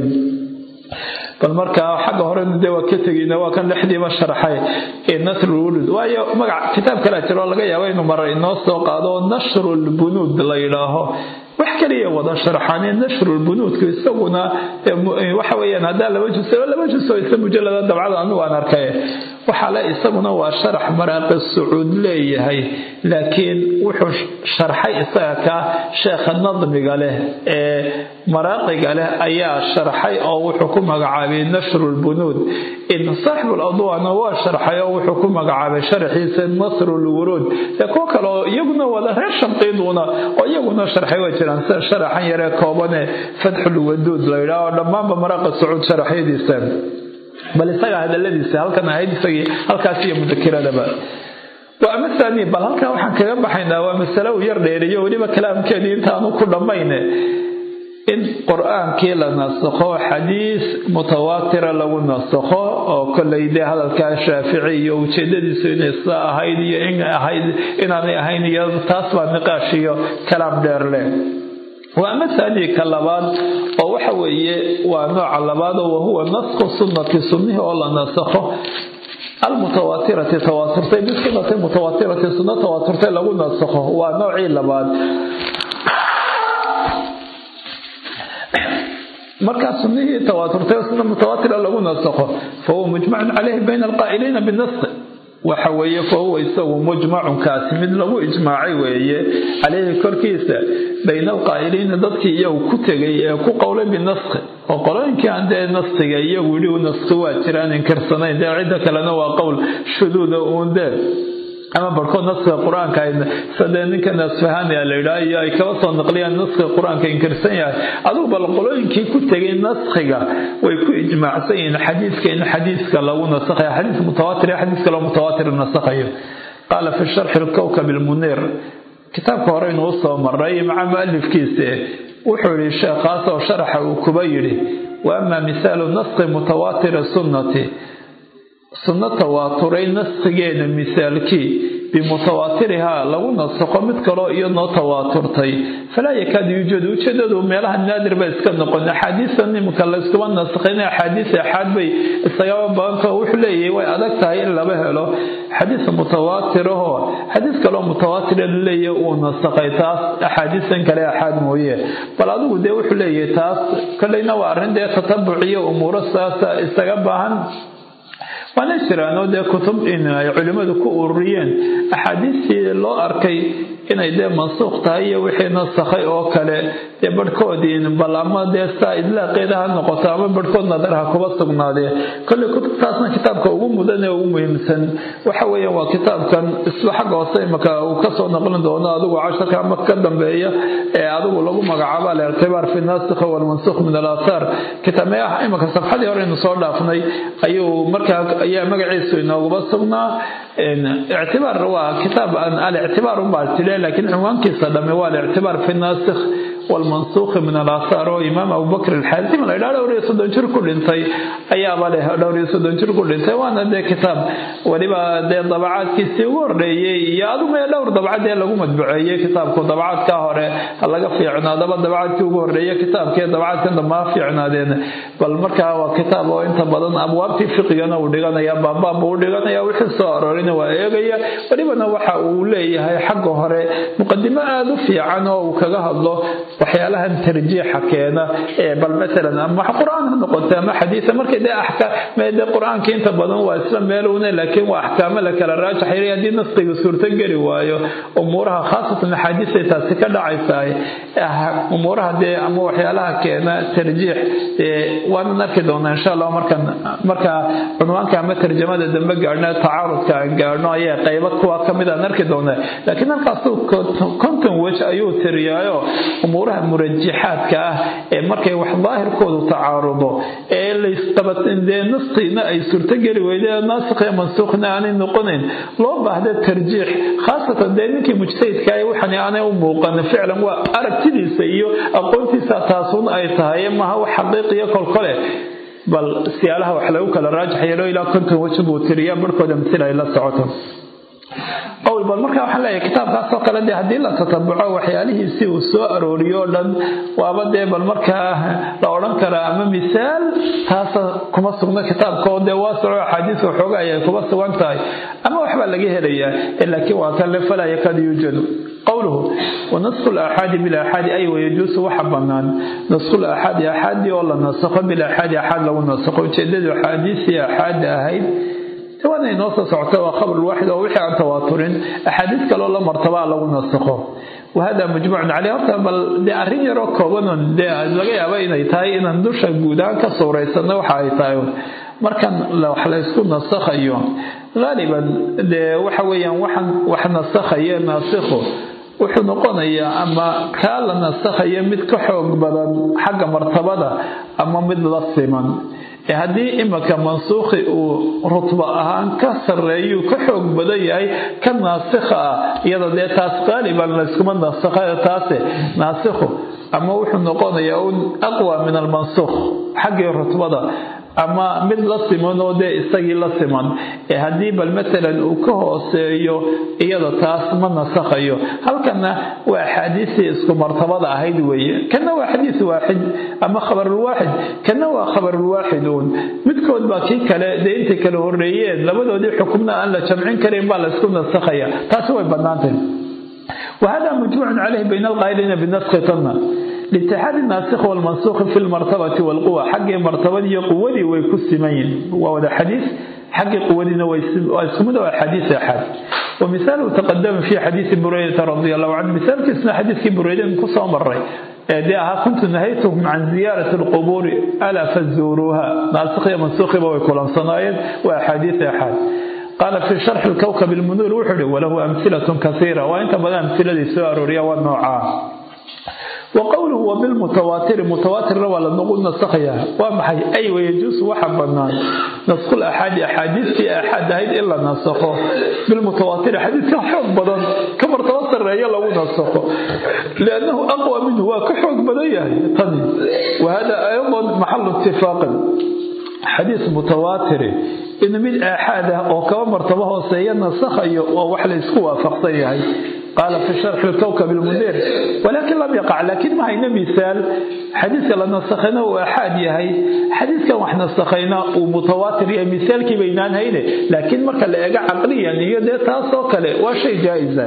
bal markaa xagga horena dee waa ka tegeyna waa kan dhexdiiba sharxay ee nasrulwulud waayo magac kitaab kalea jiro laga yaabo inuu mara inoo soo qaado nashrulbunuud la yidhaaho wax kaliya wada sharxaane nashrulbunuudku isaguna waxa weyaan haddaa laba jus laba jusoo isa mujalada dabcada anigu aan arkay waxaa le isaguna waa sharax maraaqi sacuud leeyahay laakiin wuxuu sharxay isaga ka sheekha nadmiga leh ee maraaqiga leh ayaa sharxay oo wuxuu ku magacaabay nashrulbunuud in saaxibuladwaana waa sharxay oo wuxuu ku magacaabay sharaxiisa nasrulwuruud ee kuwo kale oo iyaguna wada reer shamqiiduna oo iyaguna sharxay waa jiraan sida sharaxan yaree koobane fatxulwaduud la yidhaah oo dhammaanba maraaqa sacuud sharaxyadiisa bal isaga hadaladiisa halkan ahayd isagii halkaas iyo mudakiradaba waa ama saani bal halkaa waxaan kaga baxaynaa waa masale uu yar dheeriyo weliba kalaamkeedii intaanu ku dhammayne in qur-aankii la nasakho xadiis mutawaatira lagu nasakho oo kolley dee hadalkaa shaafici iyo ujeedadiisu inay sidaa ahayd iyo in ahayd inaanay ahayn iyo taas baa niqaash iyo kalaam dheer leh waa ama saanii ka labaad oo waxa weeye waa nooca labaad oo wahuwa nasku sunnati sunnihii oo la nasakho almutawaatirati tawaaturtay bisunati mutawaatirati sunno tawaaturtay lagu nasakho waa noocii labaad markaa sunnihii tawaaturtay sunna mutawaatira lagu nasakho fahuwa mujmacun caleyhi bayna alqaa'iliina binaskhi waxa weeye fahuwa isagu mujmacunkaasi mid lagu ijmaacay weeye caleyhi korkiisa bayna alqaa'iliina dadkii iyagu ku tegay ee ku qowlay binaskhi oo qolooyinkii aan dee naskiga iyagu yidhi naski waa jiraan inkirsanayn dee cidda kalena waa qowl shuduuda uun dee ama barhkood naskiga qur-aanka sadee ninka nasfahania la yidhaha iyo ay kaba soo naqliyaan naskiga qur-aanka inkirsan yahay adugu bal qolooyinkii ku tegay naskiga way ku ijmaacsan yihiin xadiiska in xadiiska lagu nasakhayo xadiis mutawaatir iyo xadiis kaloo mutawaatir nasakhayo qaala fi sharxi lkowkab ilmuniir kitaabka hore inuu soo maray maca mualifkiisa wuxuu yihi sheekhaas oo sharaxa uu kuba yidhi wa ama misaalu naski mutawaatiri sunnati sunno tawaaturay naskigeeda misaalkii bimutawaatirihaa lagu nasakho mid kaloo iyadnoo tawaaturtay falaa yakaadu yuujadu ujeedadu meelaha naadir bay iska noqon axaadiista nimka layskuma nasakhin axaadiis axaad bay isagaba badanto wuxuu leeyahay way adag tahay in laba helo xadiis mutawaatirahoo xadiis kaloo mutawaatira laleeyahay uu nasakhay taas axaadiistan kale axaad mooye bal adigu dee wuxuu leeyahay taas kolleyna waa arrin dee tatabuc iyo umuuro saasa isaga baahan waana jiraanoo dee kutub in ay culimmadu ku ururiyeen axaadiistii loo arkay inay dee mansuuq tahay iyo wixii nasakhay oo kale dee barhkoodii bal ama dee saa idlaaqeeda ha noqoto ama barhkood nadar ha kuba sugnaadee kolley kutubtaasna kitaabka ugu mudan ee ugu muhiimsan waxa weeyaan waa kitaabkan isba xagga hoose imaka uu kasoo noqlin doono adigu casharka ama ka dambeeya ee adigu lagu magacaabo alictibaar fi nasikh walmansukh min alaathaar kitaabee ah imaka safxadii hore inu soo dhaafnay ayuu markaa ayaa magaciisu inooguba sugnaa ictibaar waa kitaab alictibaar unbaa tile laakiin cinwaankiisa dhamme waa alictibaar fi nasikh walmansuukhi min alaathaar oo imaam abubakr alxaasim la ydhaa dhowr iyo soddon jir ku dhintay ayaaba leh dhowr iyo soddon jir ku dhintay waana dee kitaab weliba dee dabacaadkiisii ugu horreeyey iyo aduma dhowr dabcad ee lagu madbuceeyey kitaabku dabacaadkaa hore ha laga fiicnaadaba dabacaadkii ugu horreeye kitaabkii dabacaadkan dambe ha fiicnaadeen bal markaa waa kitaab oo inta badan abwaabtii fiqigana uu dhiganaya baabbaab uu dhiganaya wixii soo aroorina waa eegaya welibana waxa uu leeyahay xagga hore muqadimo aada u fiican oo uu kaga hadlo waxyaalahan tarjiixa keena ee bal maalan ama qur-aan ha noqoto ama xadiisa markay dee axkaam dee qur-aanka inta badan waa isla meelowne laakiin waa axkaamo la kala raajaxay haddii naskiga suurto geli waayo umuuraha khaasatan axaadiisay taasi ka dhacaysahay umuuraha dee ama waxyaalaha keena tarjiix waanan arki doonaa insha allah markan markaa cunwaanka ama tarjamada dambe gaadhno tacaarudka aan gaadhno ayaa qaybo kuwa kamid aan arki doonaa laakiin halkaasu konton wej ayuu tiriyaayo umuuraha murajixaadka ah ee markay wax daahirkoodu tacaarudo ee laysqabadee naskiina ay suurtogeli weyde naasikhiyo mansuukhna aanay noqonayn loo baahda tarjiix khaasatan dee ninkii mujtahidka waxan aanay u muuqan ficlan waa aragtidiisa iyo aqoontiisa taasun ay tahay maha wax xaqiiqiyo kolkole bal siyaalaha wax lagu kala raajax yeelo ilaa konton weji buu tiriya barhkooda masil ay la socoto qowl bal marka waxaan leeyahay kitaabkaasoo kale dee haddii la tatabuco waxyaalihiisi uu soo arooriyo o dhan waaba dee bal markaa la odhan karaa ama misaal taasa kuma sugno kitaabka oo dee waasoco axaadiis waxooga ayay kuma sugan tahay ama waxbaa laga helayaa laakiin waa kan le falaa yakad yuujadu qowluhu wanasku laaxaadi bilaaxaadi ay wayajuusu waxa bannaan nasku laaxaadi axaadii oo la nasakho bilaaxaadi axaad lagu nasakho ujeedadu axaadiisii axaada ahayd waana inoo soo socota waa khabar waaxid oo wixii aan tawaaturin axaadiis kaloo la martabaa lagu nasakho wahada mujmacun caleyh horta bal dee arrin yaroo koobanon dee laga yaaba inay tahay inaan dusha guudaan ka suuraysanno waxa ay tahay markan wax laysku nasakhayo haaliban dee waxa weeyaan waxaan wax nasakhaye naasikhu wuxuu noqonayaa ama kaa la nasakhayo mid ka xoog badan xagga martabada ama mid la siman haddii imika mansuukhi uu rutba ahaan ka sarreeyuu ka xoog badan yahay ka naasikha ah iyada dee taas qaaliban layskuma nasakha taase naasikhu ama wuxuu noqonayaa un aqwa min almansuukh xaggii rutbada ama mid la siman oo dee isagii la siman ee haddii bal matalan uu ka hooseeyo iyada taas ma nasakhayo halkana waa axaadiistii isku martabada ahayd weeye kana waa xadiis waaxid ama khabarulwaaxid kana waa khabarulwaaxid uun midkood baa kii kale dee intay kala horeeyeen labadoodii xukumna aan la jamcin karin baa laysku nasakhaya taasi way bannaantay وهذا مجموع عليه بين القائلين بنسخ طنة لاتحاد الناسخ والمنسوخ في المرتبة والقوة حق مرتبة قوة ويكسمين وهذا حديث حق قوة ويسمونه حديث أحد ومثاله تقدم في حديث بريدة رضي الله عنه مثال كسنا حديث بريدة قصة مرة ديها كنت نهيتهم عن زيارة القبور ألا فزوروها ناسخ منسوخ ويكون صنايد وأحاديث أحد قال في شرح الكوكب المنير وحده وله أمثلة كثيرة وإنت بدأ أمثلة سؤال ريا والنوعان وقوله وبالمتواتر متواتر ولا نقول نسخيا ومحي أي ويجوز وحبنا نسخ الأحاد أحاديث في أحد هيد إلا نسخه بالمتواتر حديث كحب بدن كما تواتر رأي لو نسخه لأنه أقوى منه وكحب بدن طني وهذا أيضا محل اتفاق حديث متواتر إن من أحد أو كما مرتبه سيئنا سخي ووحل يسكوا فقصيه قال في شرح الكوكب المنير ولكن لم يقع لكن ما هينا مثال حديث لنا نسخنا وأحد يهي حديث كان وحنا نسخنا ومتواتر يا مثال كي بينان هينا لكن ما كان لقى عقليا يدي تاسو كله وشيء جائز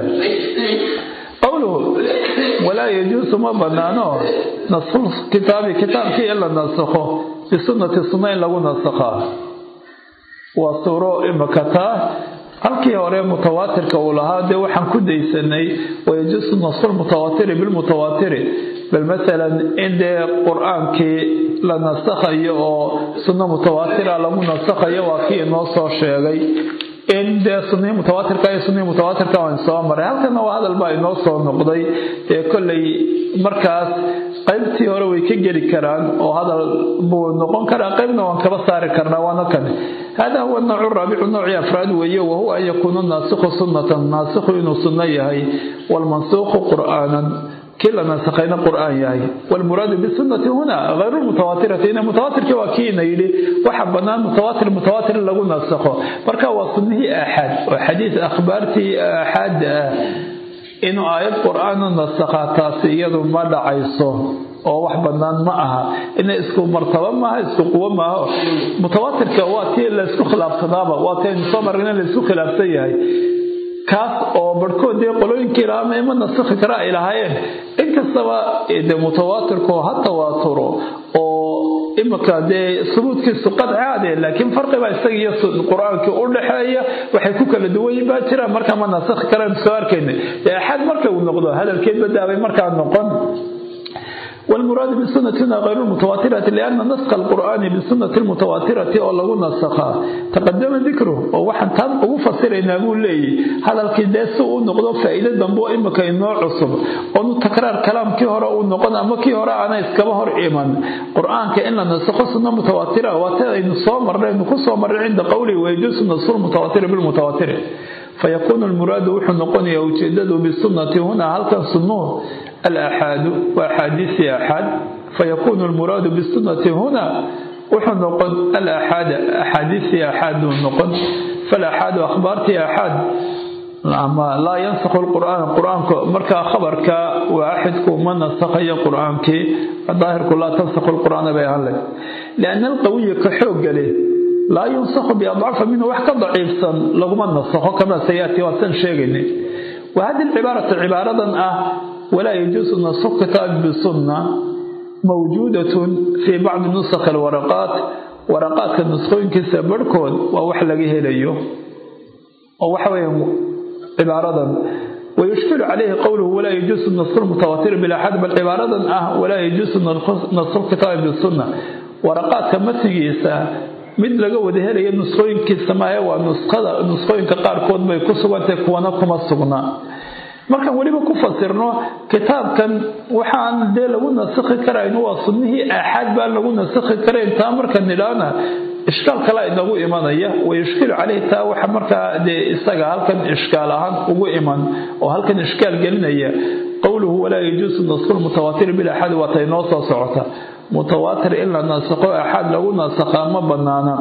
قوله ولا يجوز ما بنانه نص كتاب كتاب كي إلا نسخه بسنة السنة لو نسخه waa suuro imaka taa halkii hore mutawaatirka uu lahaa dee waxaan ku daysanay wayajuusu nasru mutawaatiri bilmutawaatiri bal masalan in dee qur-aankii la nasakhayo oo sunno mutawaatira lagu nasakhayo waa kii inoo soo sheegay in dee sunihii mutawaatirka iyo sunihii mutawaatirka waan soo maray halkana waa hadal baa inoo soo noqday dee kolley markaas qaybtii hore way ka geli karaan oo hadal buu noqon karaa qaybna waan kaba saari karnaa waana kane hada huwa noocu raabicu noocii afraad weeye wahuwa an yakuuna naasikhu sunnatan naasikhu inuu sunno yahay waalmansuuqu qur'aanan kii la nasakhayna qur'aan yahay waalmuraadu bisunati huna hayru mutawaatirati ina mutawaatirkii waa kiina yidhi waxa bannaan mutawaatir mutawaatir in lagu nasakho marka waa sunnihii aaxaad oo xadiis akhbaartii aaxaadda ah inuu aayad qur-aan u nasakhaa taasi iyadu ma dhacayso oo wax bannaan ma aha ina isku martaba maaha isku quwo maaha mutawaatirka waa tii laysku khilaafsanaaba waa tii aynu soo marrin in laysku khilaafsan yahay kaas oo barhkood dee qolooyinkii lahaa ma ima nasakhi kara ay lahaayeen inkastaba de mutawaatirku ha tawaaturo oo imika dee subuudkiisu qadcaade laakiin farqibaa isaga iyo qur-aankii u dhexeeya waxay ku kala duwanyiin baa jira markaa ma nasakhi karaan soo arkayna dee axad marka uu noqdo hadalkeed badaabay markaa noqon والمراد بالسنة هنا غير المتواترة لأن نسخ القرآن بالسنة المتواترة أو لغو نسخها تقدم ذكره ووحن تان أبو فصير إن أقول لي هذا الكداس ونقضى فائدة دنبو إما كي نوع عصب ونو تكرار كلام كي هراء ونقضى أما كي هراء أنا إسكبهر إيمان قرآن كإن نسخ سنة متواترة واتها إن صامر لأنه كصامر عند قولي ويجوز نصر المتواتر بالمتواتر فيكون المراد وحن نقول وجدده بالسنة هنا هل كان سنوه الأحاد وأحاديث أحد فيكون المراد بالسنة هنا وحن نقول الأحاد أحاديث أحد نقول فالأحاد أخبارت أحد أما لا ينسخ القرآن القرآن مركا خبرك واحدك من نسخ قرآنك الظاهر لا تنسخ القرآن بيان لك لأن القوي كحوق له لا ينسخ بأضعف منه وحكا ضعيفا لغما نسخه كما سيأتي وسن شيغني وهذه العبارة عبارة أه ولا يجوز نسخ كتاب بالسنة موجودة في بعض نسخ الورقات ورقات النسخين كسا بركود ووحلقه ليه ووحوي عبارة ويشكل عليه قوله ولا يجوز النص المتواتر بلا حد بل عبارة أه ولا يجوز نص الكتاب بالسنة ورقات كمتجيسا mid laga wada helaya nusqooyinkiisa maahe waa nusqada nusqooyinka qaarkood bay ku sugantahay kuwana kuma sugnaa markaan weliba ku fasirno kitaabkan waxaan dee lagu nasakhi karayn waa sunnihii aaxaad baan lagu nasakhi karayn taa marka nidhaana ishkaal kale inagu imanaya wayushkilu caleyhi taa waxa markaa dee isaga halkan ishkaal ahaan ugu iman oo halkan ishkaal gelinaya qowluhu walaa yajuusu nasku lmutawaatir bilaxaad waa tay noo soo socota mutawaatir in la nasakho axaad lagu nasakhaa ma banaana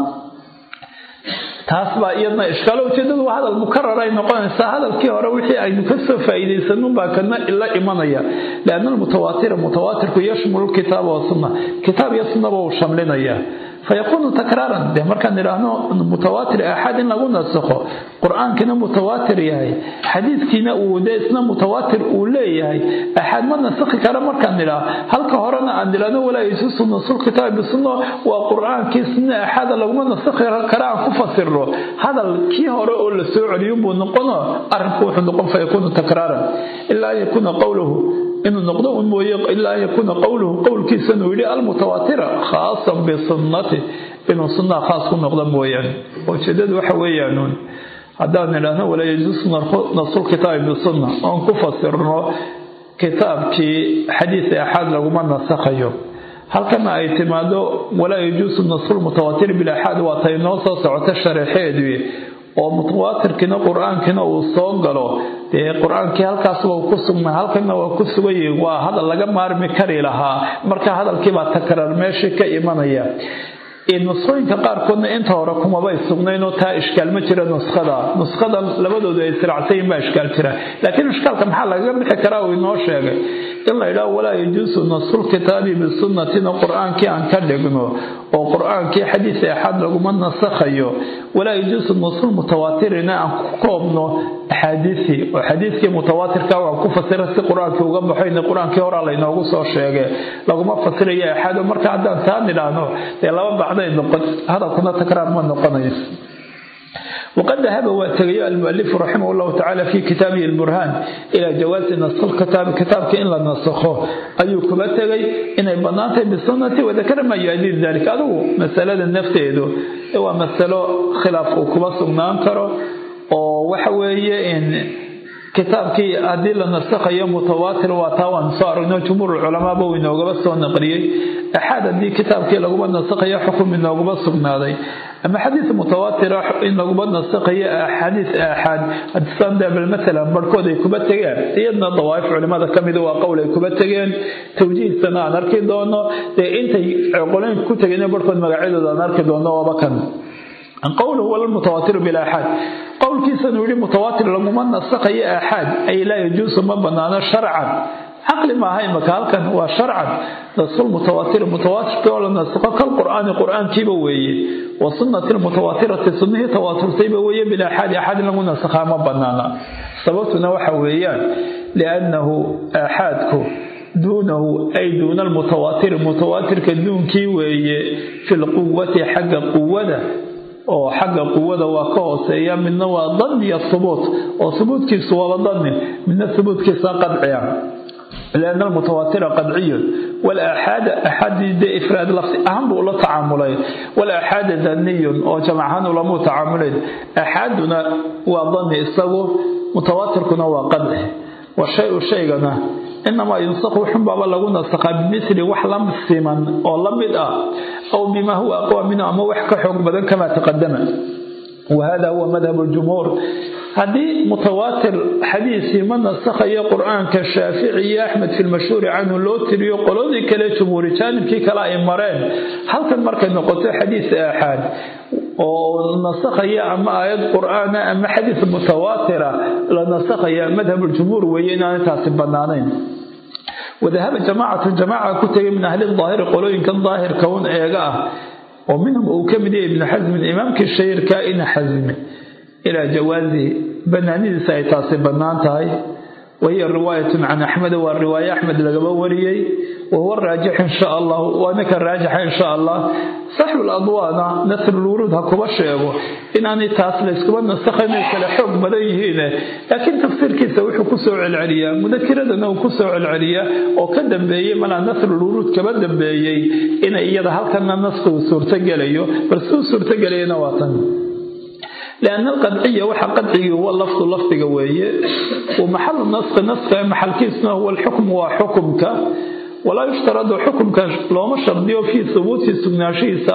taas baa iyadna ishkaalo ujeedadu waa hadal mukarar ay noqonaysaa hadalkii hore wixii aynu ka soo faa'iidaysanun baa kana la imanaya lianna almutawaatira mutawaatirku yashmulu lkitaaba wasunna kitaab iyo sunnaba uu shamlinaya فيكون تكرارا ده مركان نراهنو متواتر أحد لغو نسخه قرآن كنا متواتر يهي حديث كنا وده اسنا متواتر أولي يهي أحد ما نسخ كرا مركان نراه هل كهرنا عند لنا ولا يسوس نصر كتاب بالسنة وقرآن كسنا أحد لغو ما نسخ كرا كفسر له هذا كي هرا أول سوء اليوم ونقنا أرنكو نقول فيكون تكرارا إلا يكون قوله inuu noqdo un mooye ilaa an yakuuna qowluhu qowlkiisa inuu yidhi almutawaatira khaasan bisunnati inuu sunnaha khaas ku noqdo mooyaane ujeedadu waxa weeyaanuun haddaan idhaahno walaa yajuusu nasulkitaabi bisunna oon ku fasirno kitaabkii xadiis axaad laguma nasakhayo halkana ay timaado walaa yajuusu nasulmutawaatir bilaxaad waa tay noo soo socota sharaxeedii oo mutawaatirkiina qur-aankiina uu soo galo dee qur-aankii halkaas waa ku sugnaa halkana waa ku sugan yihin waa hadal laga maarmi kari lahaa marka hadalkiibaa takraar meeshii ka imanaya nuskhooyinka qaarkoodna inta hore kumabay sugnaynoo taa ishkaal ma jira nuskhada nuskhada labadoodu ay siracsayin baa ishkaal jira laakiin ishkaalka maxaa lagaga bixi karaa uu inoo sheegay in la yidhaho walaa yajuusu nasulkitaabi bisunnatina qur-aankii aan ka dhigno oo qur-aankii xadiis axaad laguma nasakhayo walaa yajuusu nasul mutawaatirina aan ku koobno axaadiisii oo xadiiskii mutawaatirka waan ku fasira si qur-aankii uga baxoyna qur-aankii horaa laynoogu soo sheegay laguma fasirayo axaado marka haddaan taa nidhaahno dee laba bacday noqon hadalkuna takraar ma noqonayo waqad dahaba waa tegayo almualifu raximah llahu tacala fi kitaabihi alburhaan ilaa jawaasi naskhi lkitaabi kitaabka in la nasakho ayuu kuba tegay inay banaantahay bisunati wadakara maa yu-adii dalik adigu masalada nafteedu waa masalo khilaaf uu kuba sugnaan karo oo waxa weeye in kitaabkii haddii la nasakhayo mutawaatir waa taa waan soo aragno jumhuur culamaaba uu inoogaba soo naqliyey axaad haddii kitaabkii laguma nasakhayo xukum inoogaba sugnaaday ama xadiis mutawaatira in laguma nasakhayo xadiis aaxaad hadisandebel matalan barhkood ay kuba tegeen iyadna dawaa'if culimada ka mida waa qowl ay kuba tegeen tawjiihsana aan arki doono dee intay qolooyinka ku tegeen barhkood magacyadooda aan arki doono waaba kan qowluhu walmutawaatiru bilaaxaad qowlkiisanuu yihi mutawaatir laguma nasakhayo aaxaad ay laa yajuusu ma banaano sharcan caqli maaha imaka halkan waa sharcan nasku lmutawaatir mutawaatirkii oo la nasakho kalqur'aani qur'aankiiba weeye wa sunnati lmutawaatirati sunnihii tawaaturtayba weeye bilaaxaadi axaad in lagu nasakhaa ma banaana sababtuna waxa weeyaan liannahu aaxaadku duunahu ay duuna almutawaatiri mutawaatirka duunkii weeye fi lquwati xagga quwada oo xagga quwada waa ka hooseeya midna waa danni iyo hubuut oo hubuutkiisu waaba danni midna hubuutkiisa qadciya lianna almutawaatira qadciyun walaaxaada axaadii dee ifraad lafsi ahaan buu ula tacaamulay walaaxaada daniyun oo jamacahaan ulamuu tacaamulayn axaaduna waa danni isagu mutawaatirkuna waa qadci wa shay-u shaygana inamaa yunsakhu xunbaaba lagu nasakhaa bimithli wax la siman oo la mid ah aw bima huwa aqwa minhu ama wax ka xoog badan kamaa taqadama wahada huwa madhab ljumhuur haddii mutawaatir xadiisii ma nasakhayo qur-aanka shaafici iyo axmed fi lmashhuuri canhu loo tiriyo qoladii kale jumhuuri jaanibkii kale ay mareen halkan markay noqoto xadiis aaxaad oo nasakhaya ama aayad qur-aana ama xadiis mutawaatira la nasakhaya madhab ljumhuur weeye inaanay taasi banaanayn wadahaba jamaacatu jamaaca ku tegay min ahli daahiri qolooyinkan daahirka un eega ah oo minhum uu ka mid yahay ibnu xasmin imaamkii shahiirka ina xasmi ilaa jawaazi banaanidiisa ay taasi bannaan tahay wahiya riwaayatun can axmed waa riwaaye axmed lagaba wariyey wahuwa raajix insha allah waa ninka raajixa insha allah saxbu ladwaana nasrulwuruud ha kuba sheego inaanay taas layskuma nasakhayn ay kale xoog badan yihiin laakiin tafsiirkiisa wuxuu kusoo celceliyaa mudakiradana uu kusoo celceliyaa oo ka dambeeyey malaa nasrulwuruud kaba dambeeyey inay iyada halkana naskigu suurtogelayo bal suu suurtogelayana waa tan lianna alqadciya waxa qadcigii huwa lafdu lafdiga weeye wa maxalu naski naska maxalkiisuna huwa alxukmu waa xukumka walaa yushtaradu xukumka looma shardiyo fii hubuuti sugnaanshihiisa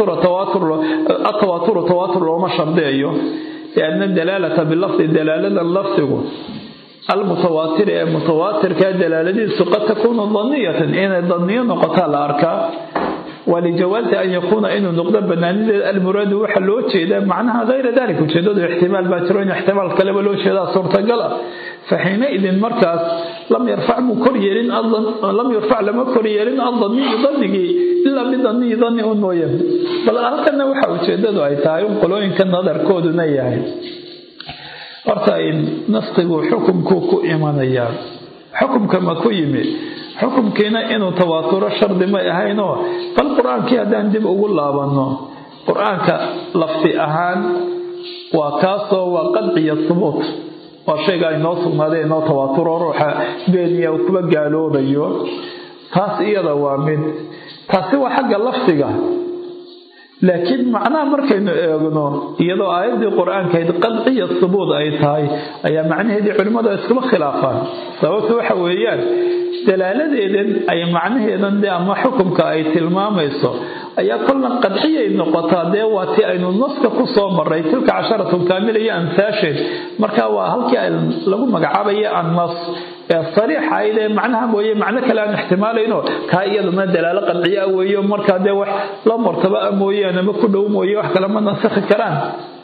atawaaturu tawaatur looma shardiyayo lianna dalaalata bilafdi dalaaladan lafdigu almutawaatir ee mutawaatirka dalaaladiisu qad takuunu daniyatan inay daniyo noqotaa la arkaa walijawaazi an yakuuna inuu noqdo banaanideed almuraadu waxa loo jeedaa macnaha hayra dalik ujeedadu ixtimaal baa jiro in ixtimaal kaleba loo jeedaa suurtagal ah faxiinaidin markaas lam yarfac muu kor yeelin lam yurfac lama kor yeelin adaniyu danigii ilaa bidaniyi dani un mooye bal halkana waxa ujeedadu ay tahay un qolooyinka nadarkooduna yahay horta naskigu xukumkuu ku imanayaa xukumka ma ku yimid xukumkiina inuu tawaaturo shardi may ahaynoo bal qur-aankii haddaan dib ugu laabanno qur-aanka lafti ahaan waa kaasoo waa qadciya subuut waa shayga inoo sugnaaday inoo tawaaturo ruuxa beeniya uu kuba gaaloobayo taas iyada waa mid taasi waa xagga lafdiga laakiin macnaha markaynu eegno iyadoo aayaddii qur-aankayd qadciya subuud ay tahay ayaa macnaheedii culimmadu iskuma khilaafaan sababta waxa weeyaan dalaaladeedan ay macnaheedan dee ama xukumka ay tilmaamayso ayaa kolna qadciyay noqotaa dee waa tii aynu naska ku soo maray tilka casharatun kaamila iyo amsaasheed marka waa halkii lagu magacaabaya annas ee sariixayd ee macnaha mooye macno kale aan ixtimaalayno kaa iyadana dalaalo qadciya weeyo markaa dee wax la martaba a mooyaan ama ku dhow mooye wax kale ma nasakhi karaan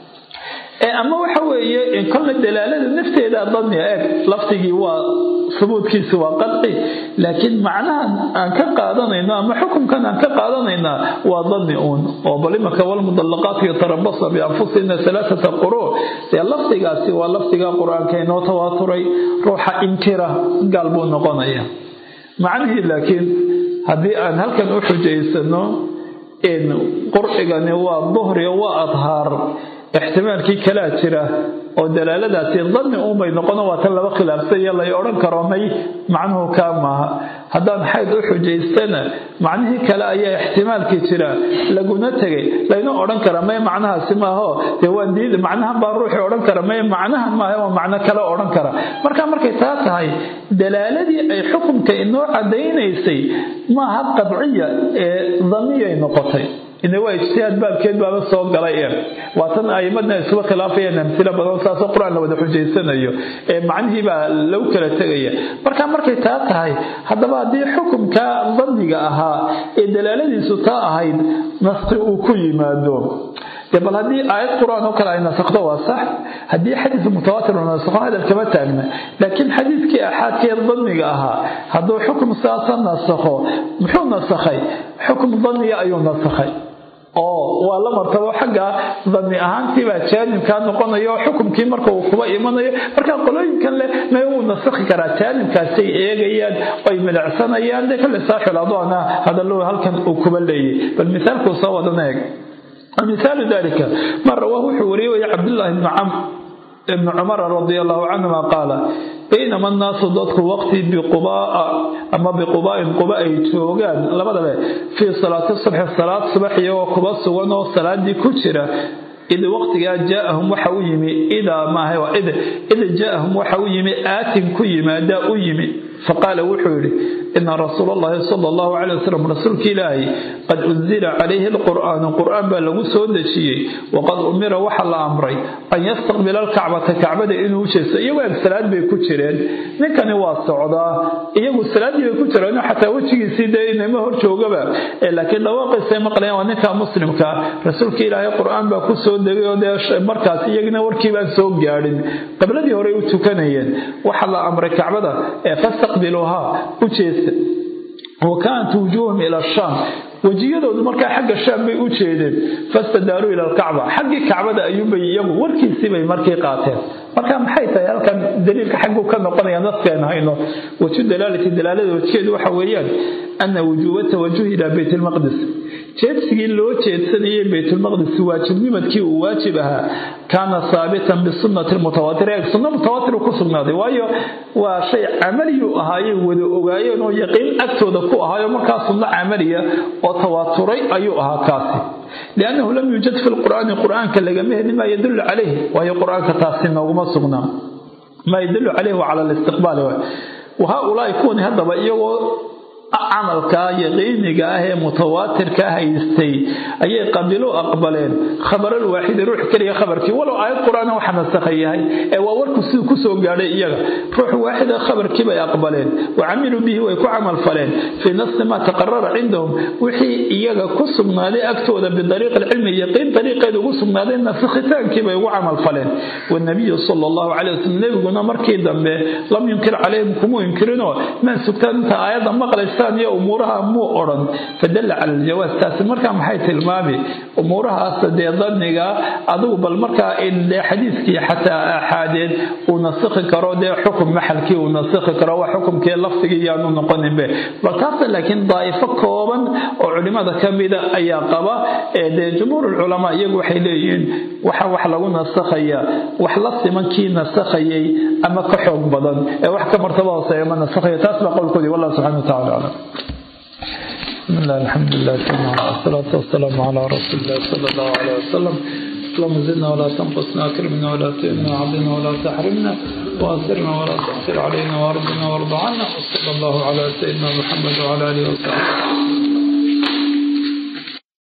ama waxa weeye kolna dalaalada nafteeda dani eeg lafdigii waa subuudkiisi waa qadci laakiin macnahan aan ka qaadanayno ama xukumkan aan ka qaadanaynaa waa dani uun oo bal imaka walmudallaqaatu yatarabasna bianfusihina alaaata quruu dee lafdigaasi waa lafdiga qur-aanka inoo tawaaturay ruuxa inkira gaal buu noqonaya macnihii laakiin haddii aan halkan u xujaysano qurcigani waa duhri waa adhaar ixtimaalkii kalaa jira oo dalaaladaasi danni uunbay noqono waa tan laba khilaafsan iyo lay odhan karo may macnuhu kaa maaha haddaan xayd u xujaystana macnihii kale ayaa ixtimaalkii jira laguna tegay layna odhan kara may macnahaasi maaho dee waan diid macnahan baa ruuxii odhan kara may macnahan maaha waa macno kale odhan kara marka markay taa tahay dalaaladii ay xukunka inoo caddaynaysay maaha qadciya ee daniyay noqotay ina waa ijtihaad baabkeed baaba soo galay e waa tan aimadna iskuba khilaafayaan amsilo badan saasoo qur-aan la wada xujaysanayo ee macnihii baa lagu kala tegaya marka markay taa tahay haddaba haddii xukumka danniga ahaa ee dalaaladiisu taa ahayd naski uu ku yimaado bal haddii aayad qur-aan oo kale ay nasakdo waa sax haddii xadiis mutawaatir uu nasakho hadal kama taagna laakiin xadiiskii axaadkee danniga ahaa hadduu xukum saasa nasakho muxuu nasakhay xukum danniga ayuu nasakhay oo waa la martabo xagga danni ahaantiibaa jaanibkaa noqonayo xukumkii marka uu kuba imanayo marka qolooyinkan leh may wuu nasakhi karaa jaanibkaasay eegayaan ay milicsanayaan dee kale saaxil adoona hadallo halkan uu kuba leeyay bal misaalkuu soo wadan eeg مثال ذلك ما رواه حوري عبد الله بن عم بن عمر رضي الله عنهما قال بينما الناس ضدك وقتي بقباء أما بقباء قباء توغان لبدا في صلاة الصبح صلاة الصبح وقباء سوانو صلاة دي كتيرة إذا وقت جاءهم وحويمي إذا ما هو إذا إذا جاءهم وحويمي آت كيما دا أيمي فقال وحوري إن رسول الله صلى الله عليه وسلم رسولك إلهي قد أنزل عليه القرآن القرآن بلغ سودشي وقد أمر وحل أمري أن يستقبل الكعبة كعبة إنه شيء يقول السلاة بيكوشرين نكن واسعدا يقول السلاة بيكوشرين حتى وجهي سيدة إنما هو شوقبا لكن لو قصة مقلين ونكا مسلم كا رسولك إلهي القرآن بكو سودشي مركز يقنا وركي بان سوق جارين قبل دي هوري وتكنيين وحل أمر كعبة فاستقبلوها وجهي وكانت وجوههم إلى الشام wejiyadoodu markaa xagga shaam bay u jeedeen fastadaaruu ila alkacba xaggii kacbada ayuunbay iyagu warkiisii bay markii qaateen marka maxay tahay halkan daliilka xagguu ka noqonaya naskeen hayno waju dalaalati dalaalada wajkeedu waxa weeyaan ana wujuuba tawajuh ilaa bayt lmaqdis jeedsigii loo jeedsanayay baytulmaqdis waajibnimadkii uu waajib ahaa kaana haabitan bisunati mutawaatir eeg sunno mutawaatir ku sugnaaday waayo waa shay camaliyuu ahaayey wada ogaayeen oo yaqiin agtooda ku ahaayo markaa sunno camaliya oo tawaaturay ayuu ahaa kaasi liannahu lam yuujad fi lqur'aani qur'aanka lagama helin maa yadullu calayh waayo qur'aanka taasi nooguma sugnaa maa yadullu calayh wa cala listiqbaali wahaa-ulaa'i kuwani haddaba iyagoo camalka yaqiiniga ah ee mutawaatirka haystay ayay qabilu aqbaleen khabaral waaxidi ruux keliya khabarkii walow aayad qur-aan waxa nasakha yahay ee waa warku siduu ku soo gaadhay iyaga ruux waaxida khabarkii bay aqbaleen wa camiluu bihi way ku camal faleen fii nafsi maa taqarara cindahum wixii iyaga ku sugnaaday agtooda bidariiqi alcilmi yaqiin dariiqeeda ugu sugnaaday nasakhitaankii bay ugu camal faleen wanabiyu sala allahu calay wasalam nebiguna markii dambe lam yunkir calayhim kumuu inkirinoo maa sugtaan inta aayadda maqlaysa iyo umuuraha muu odhan fadalla cala aljawaas taasi markaa maxay tilmaami umuurahaas dee danniga adigu bal markaa in dee xadiiskii xataa aaxaadeed uu nasikhi karo dee xukum maxalkii uu nasikhi karo waa xukumkii lafdigii yaanu noqoninbe bal taasa laakiin daa'ifo kooban oo culimada ka mida ayaa qaba ee dee jumhuur ulculamaa iyagu waxay leeyihiin waxa wax lagu nasakhaya wax la siman kii nasakhayay ama ka xoog badan ee wax ka martaba hooseeya ma nasakhaya taas baa qowlkoodii wallah subxana wa tacala aclam بسم الله الحمد لله والصلاة والسلام على رسول الله صلى الله عليه وسلم اللهم زدنا ولا تنقصنا اكرمنا ولا تهنا عضنا ولا تحرمنا واسرنا ولا تحسر علينا وارضنا وارض عنا وصلى الله على سيدنا محمد وعلى اله وصحبه